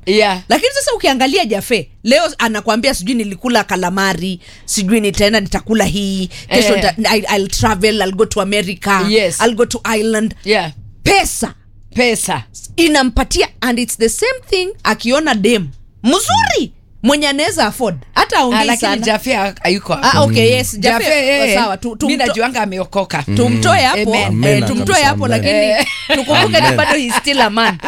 Yeah. lakini sasa ukiangalia jafe leo anakwambia sijui nilikula kalamari sijui nitaenda nitakula hii kesho Eh. nita, I, I'll travel I'll go to America Yes. I'll go to Ireland yeah. pesa pesa inampatia and it's the same thing akiona dem mzuri mwenye anaweza afford hata Ah, aongei lakini sana jafe hayuko ah, okay yes Jafe, jafe eh, sawa tu, mi tumto, najuanga ameokoka tumtoe hapo Amen. eh, Amen, tumtoe kabisa, hapo amen. lakini tukumbuke ni Amen. bado he's still a man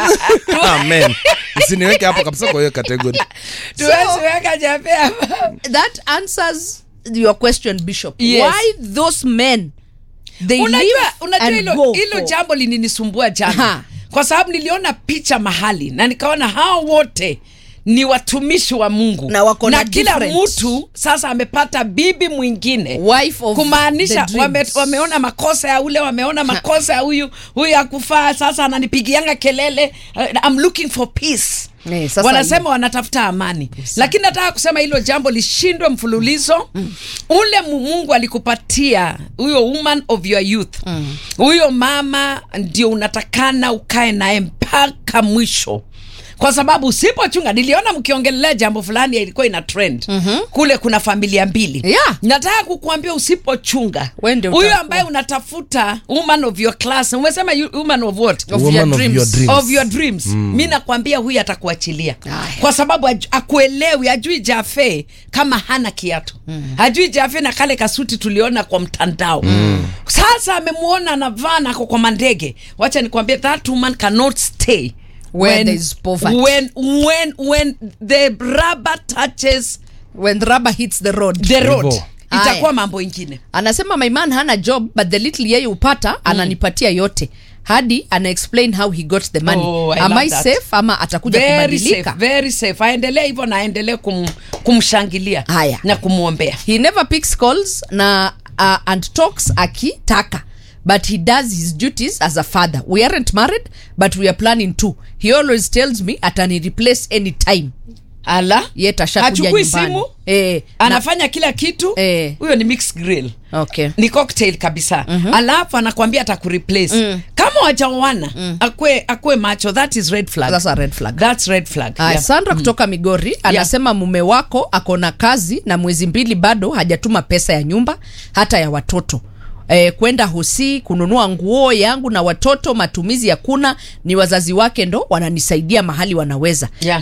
amen usiniweke hapo kabisa kwa hiyo kategori tuwezi weka jafe hapa. that answers your question bishop Yes. why those men they unajua live unajua and hilo go hilo for- jambo lininisumbua jana Ha. kwa sababu niliona picha mahali na nikaona hao wote ni watumishi wa mungu Na wako na kila different. mtu sasa amepata bibi mwingine Wife of kumaanisha the wame, dreams. wameona makosa ya ule wameona makosa ya huyu huyu akufaa sasa ananipigianga kelele uh, I'm looking for peace Eh, sasa wanasema wanatafuta amani lakini nataka kusema hilo jambo lishindwe mfululizo ule mu- mungu alikupatia huyo woman of your youth huyo mama ndio unatakana ukae naye mpaka mwisho kwa sababu usipochunga niliona mkiongelelea jambo fulani ilikuwa ina trend mm-hmm. kule kuna familia mbili Yeah. nataka kukuambia usipochunga Wewe ndio huyo utakuwa. ambaye unatafuta woman of your class umesema you- woman of what Of Woman your of dreams. your dreams. of your dreams mm. mi nakwambia huyu atakuachilia Aya. kwa sababu aj- akuelewi ajui jafe kama hana kiatu mm. ajui jafe na kale kasuti tuliona kwa mtandao mm. sasa amemwona anavaa nako kwa mandege wacha nikwambie that woman cannot stay Where there is poverty. when, when, when the rubber touches when the rubber hits the road the road Hivyo. itakuwa Aya. mambo ingine anasema my man hana job but the little yeye upata ananipatia yote hadi ana explain how he got the money Oh, I am love I that. safe ama atakuja very kubadilika safe, very safe aendelee hivyo na aendelee kum, kumshangilia Haya. na kumwombea he never picks calls na uh, and talks akitaka but he does his duties as a father we aren't married but we are planning to he always tells me atani replace anytime ala ye tashakuja Hachukui nyumbani simu eh, anafanya kila kitu Eh. huyo ni mixed grill na, okay ni cocktail kabisa mm-hmm. alafu anakwambia atakureplace mm. kama wajaoana mm. akwe, akwe macho that is red flag That's a red flag. That's red flag Aya, yeah. Sandra kutoka Migori anasema mume wako ako na kazi na mwezi mbili bado hajatuma pesa ya nyumba hata ya watoto E, kwenda hosi kununua nguo yangu na watoto matumizi hakuna ni wazazi wake ndo wananisaidia mahali wanaweza Yeah.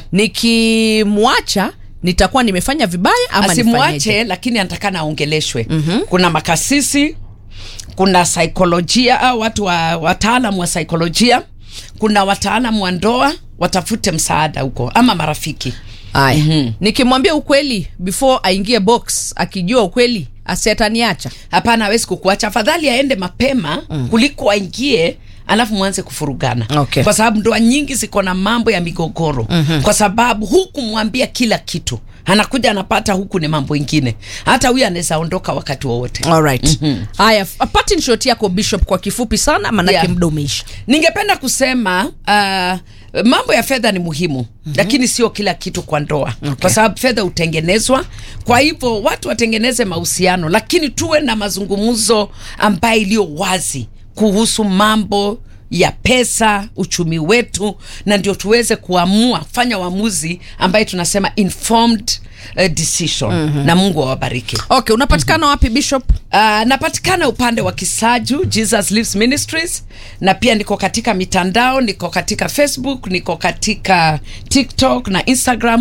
nikimwacha nitakuwa nimefanya vibaya ama asimwache nifanyeje? lakini anatakana aongeleshwe mm-hmm. kuna makasisi kuna saikolojia au watu wa wataalam wa saikolojia kuna wataalam wa ndoa watafute msaada huko ama marafiki Aya. nikimwambia ukweli before aingie box akijua ukweli asiataniacha hapana hawezi kukuacha afadhali aende mapema mm. kuliko aingie alafu mwanze kufurugana Okay. kwa sababu ndoa nyingi ziko na mambo ya migogoro mm-hmm. kwa sababu huku mwambia kila kitu anakuja anapata huku ni mambo ingine hata huyu anaweza ondoka wakati wowote alright haya mm-hmm. patin shot yako bishop kwa kifupi sana manake Yeah. muda umeisha ningependa kusema uh, mambo ya fedha ni muhimu mm-hmm. lakini sio kila kitu kwa ndoa okay. kwa sababu fedha hutengenezwa kwa hivyo watu watengeneze mahusiano lakini tuwe na mazungumzo ambayo iliyo wazi kuhusu mambo ya pesa uchumi wetu na ndio tuweze kuamua fanya uamuzi ambaye tunasema informed uh, decision mm-hmm. na mungu awabariki okay unapatikana wapi bishop Uh, napatikana upande wa Kisaju Jesus Lives Ministries na pia niko katika mitandao, niko katika Facebook, niko katika TikTok na Instagram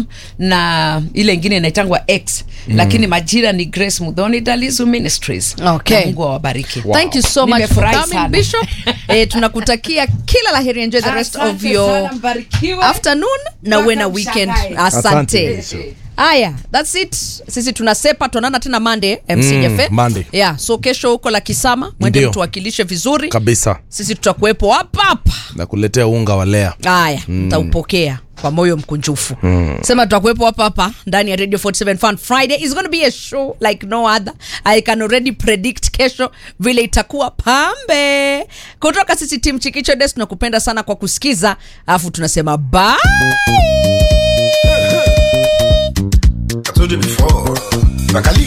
na ile ingine inaitangwa X mm. lakini majina ni Grace Mudhoni Dalizu Ministries. Okay. Na Mungu awabariki. thank you so much for Nimefurahi coming sana. bishop eh, tunakutakia kila la heri enjoy the rest of Asante your sana, mbarikiwe. afternoon na uwe na Mpaka weekend mshangae. asante Asante. haya thats it sisi tunasepa tuonana tena mande mc Mm, jefe Monday. yeah so kesho huko la kisama mwende Ndio. mtuwakilishe vizuri kabisa sisi tutakuwepo hapa hapa na kuletea unga wa lea haya ntaupokea kwa moyo mkunjufu mm. sema tutakuwepo hapa hapa ndani ya radio 47 fun friday is gonna be a show like no other i can already predict kesho vile itakuwa pambe kutoka sisi tim chikicho des tunakupenda sana kwa kusikiza alafu tunasema bye I told you before. Bakali.